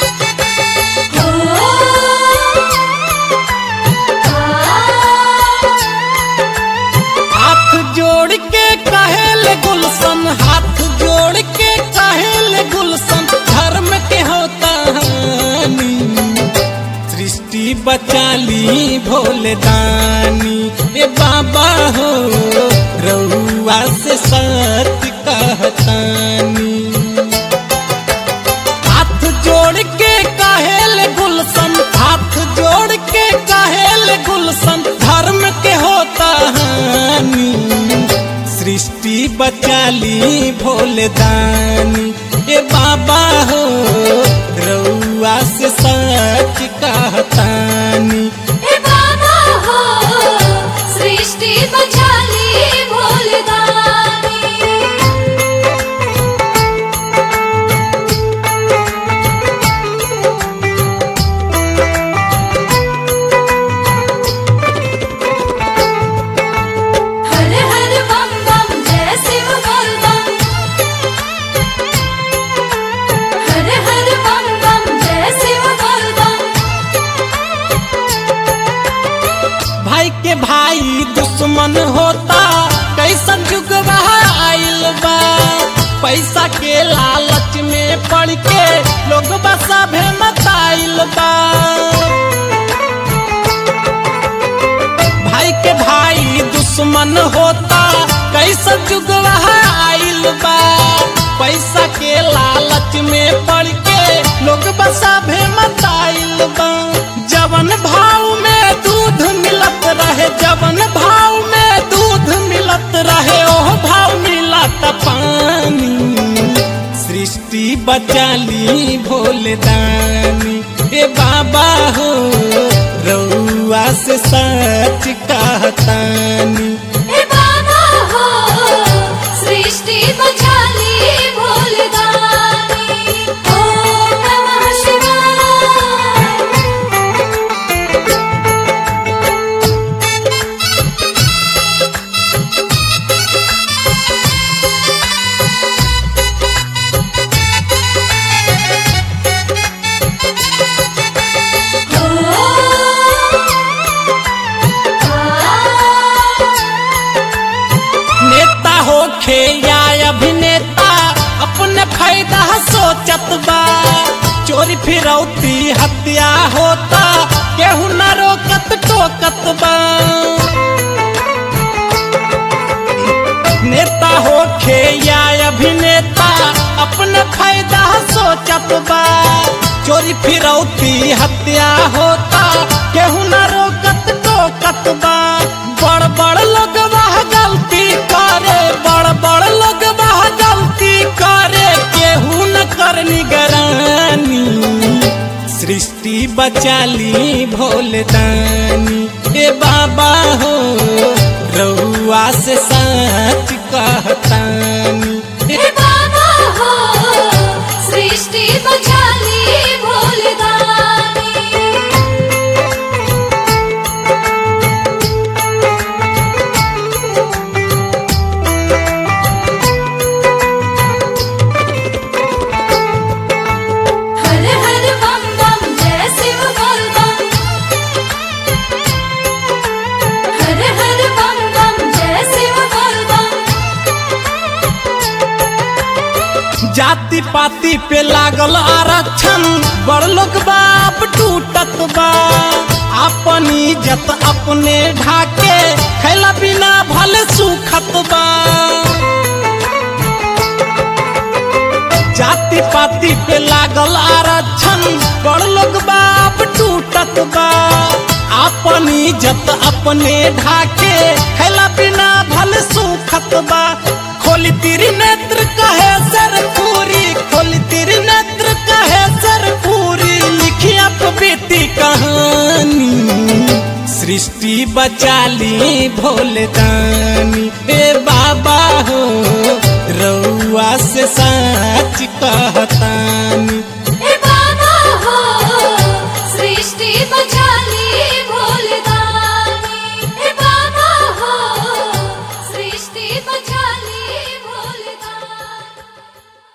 हाथ जोड़ के कहेल गुलशन हाथ जोड़ के कहेल गुलशन धर्म के होता हानि सृष्टि बचाली भोले दानी ए बाबा हो रउआ से सत्य कहतानी हाथ जोड़ के कहेल गुलशन हाथ जोड़ के कहेल गुलशन धर्म के होता हानि सृष्टि बचाली भोले दानी ए बाबा हो रउआ से सच कहतानी हे बाबा हो सृष्टि बचाली भोलदानी हर हर बम बम जय शिव बोल बम हर हर बम बम जय शिव बोल बम भाई के भाई दुश्मन होता कैसन जुग आइल बा पैसा के लालच में पड़ के लोग बसा भे मताइल बा भाई के भाई दुश्मन होता कैसन जुग आइल बा पैसा के लालच में पड़ के लोग बसा भे मताइल बा जवन भाव में दूध मिलत रहे जवन भाव में दूध मिलत रहे ओह भाव मिलत पानी सृष्टि बचाली भोले दानी ए बाबा हो रउआ से सच कहतानी हे बाबा हो सृष्टि बचाली भोलदानी ओम नमः शिवाय नेता होखे या अभिनेता अपने फायदा सोचत बा चोरी फिरौती हत्या होता केहू न रोकत टोकत बा नेता होखे या अभिनेता अपने फायदा सोचत बा चोरी फिरौती हत्या होता केहू न रोकत टोकत बा बड़ बड़ लोग वह गलती करे बड़ बड़ लोग वह गलती करे केहू न कर निगरानी सृष्टि बचाली भोले दानी ए बाबा हो रउआ से सच कहतानी हे बाबा हो सृष्टि बचाली भोलदानी हर हर बम बम जय शिव बोल बम हर हर बम बम जय शिव बोल बम जाति पाति पे लागल आरक्षण बड़ लोग बाप टूटत बा अपन इज्जत अपने ढाके खैला बिना भले सुखत बा जाति पाति पे लागल आरक्षण बड़ लोग बाप टूटत बा अपन इज्जत अपने ढाके खैला बिना भले सुखत बा खोली तेरी नेत्र कहे सर पूरी खोली तेरी नेत्र कहे सर पूरी लिखी आप बीती कहानी सृष्टि बचाली भोले दानी ए बाबा हो रउआ से सच कहतानी